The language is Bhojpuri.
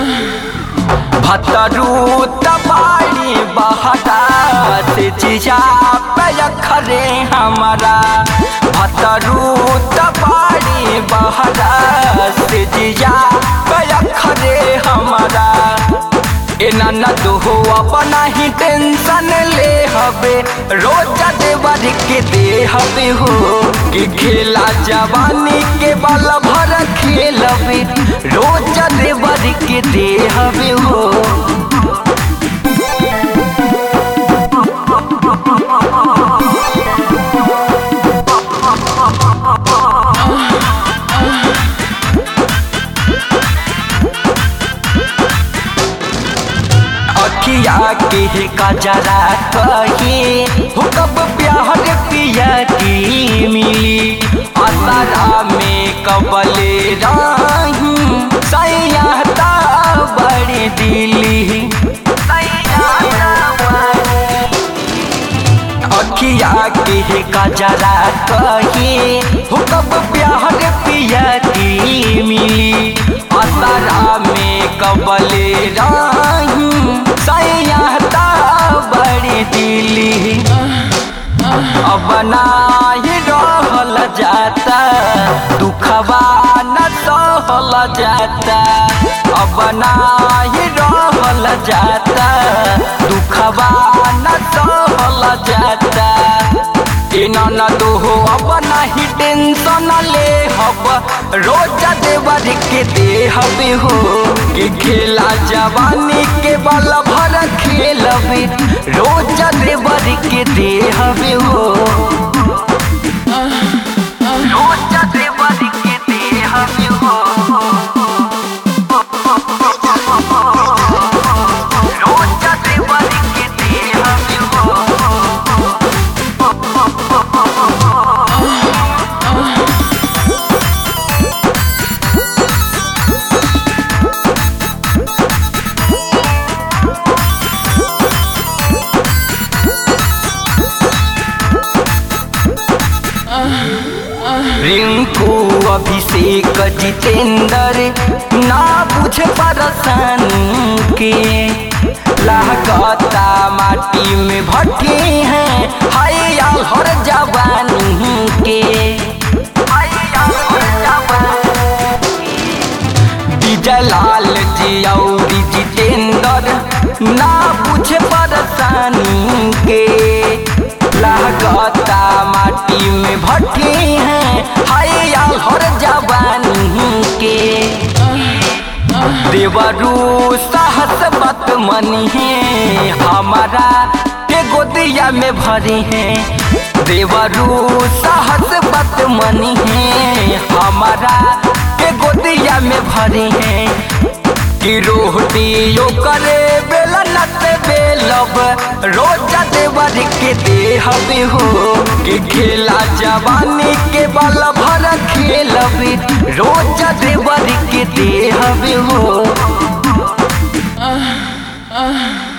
भतरू तबाड़ी बहरा से जिया पे खरे हमारा भतरू तबाड़ी बहरा से जिया पे खरे हमारा एना न तो हो अपना ही टेंशन ले हबे रोजा देवर के दे हबे हो कि खेला जवानी के बल भर खेलबे रोजा देवर के दे हबे हो अखिया के कजरा कही हो कब प्यार पिया की मिली असरा में कबले राही सैयाता बड़ी दिली अखिया के कजरा कही हो कब प्यार पिया की मिली असरा में कबले राही सैयाता बड़ी दिली अब नाही रहल जाता दुखवा न सहल जाता अब नाही रहल जाता दुखवा न सहल जाता इना न तो हो अब नहीं टेंशन ले हब रोजा देवर के दे हबे हो कि खेला जवानी के बल भर खेलबे रोजा देवर के दे हबे हो रोजा देवर के दे हबे हो रोजा देवर के दे हबे हो रिंकू अभिषेक जितेंद्र ना बुझ परसन के लागता माटी में भट्टी है हाय यार हर जवानी के जलाल जी और जितेंद्र ना बुझ परसानी के लागता माटी में भट्टी है हाय यार हर जवानी के देवरू साहस बत मनी है हमारा के गोदिया में भरी है देवरू साहस बत मनी है हमारा के गोदिया में भरी है कि रोटियो करे बेला नत बेलब रोजा देवर के दे हबे हो कि खेला जवानी के बल भर खेलबे रोजा देवर के दे हबे हो Ah, ah.